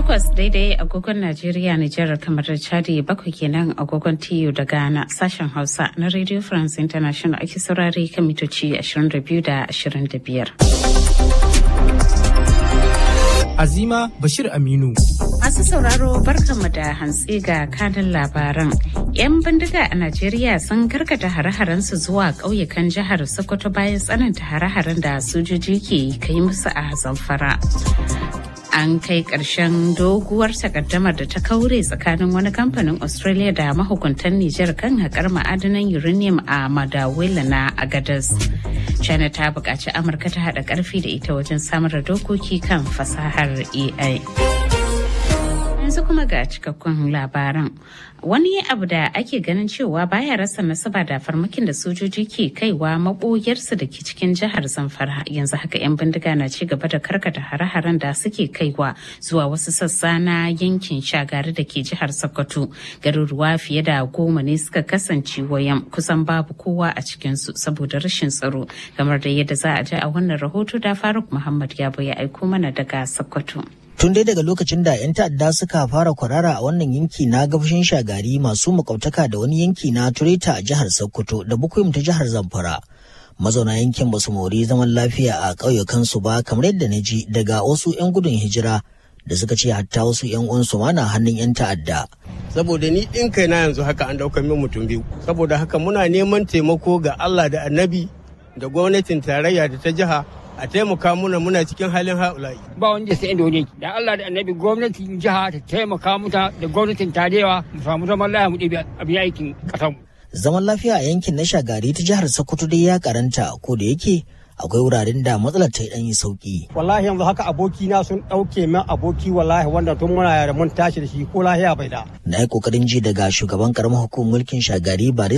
Takwas daidai agogon Najeriya, Nijar, kamar da Chadi bakwai kenan agogon TU da Ghana sashen Hausa na Radio France International ake saurare kan mitoci 22 da 25. Azima Bashir Aminu. Masu sauraro barkanmu da hantsi ga kanin labaran. 'Yan bindiga a Najeriya sun karkata hare-harensu zuwa ƙauyukan jihar Sokoto bayan tsananta hare-haren da sojoji ke kai musu a Zamfara. An kai ƙarshen doguwar takaddamar da ta kaure tsakanin wani kamfanin Australia da mahukuntan Nijar kan haƙar ma'adanan uranium a Madawila na Agadas. China ta buƙaci Amurka ta haɗa ƙarfi da ita wajen samar da dokoki kan fasahar AI. yanzu kuma ga cikakkun labaran wani abu da ake ganin cewa baya rasa nasaba da farmakin da sojoji ke kaiwa maboyarsu da ke cikin jihar zamfara yanzu haka 'yan bindiga na ci gaba da karkata hare-haren da suke kaiwa zuwa wasu sassa na yankin shagari da ke jihar sokoto garuruwa fiye da goma ne suka kasance wayan kusan babu kowa a cikinsu saboda rashin tsaro kamar da yadda za a ji a wannan rahoto da faruk muhammad yabo ya aiko mana daga sokoto Tun dai daga lokacin da 'yan ta'adda suka fara kwarara a wannan yanki na gabashin shagari masu makautaka da wani yanki na Tureta a jihar Sokoto da Bukuyum ta jihar Zamfara. Mazauna yankin basu mori zaman lafiya a ƙauyukansu ba kamar yadda na ji daga wasu 'yan gudun hijira da suka ce hatta wasu 'yan uwansu ma na hannun 'yan ta'adda. Saboda ni ɗin kai na yanzu haka an ɗaukar min mutum biyu. Saboda haka muna neman taimako ga Allah da Annabi da gwamnatin tarayya da ta jiha a taimaka muna muna cikin halin haulayi. Ba wanda sai inda wani da Allah da annabi gwamnatin jiha ta taimaka muta da gwamnatin tarewa mu samu zaman lafiya mu ɗebi abin aikin ƙasar mu. Zaman lafiya a yankin na shagari ta jihar Sokoto dai ya karanta ko da yake akwai wuraren da matsalar ta yi sauki. Wallahi yanzu haka aboki na sun ɗauke min aboki wallahi wanda tun muna yara mun tashi da shi ko lahiya bai da. Na yi kokarin ji daga shugaban karamar hukumar mulkin shagari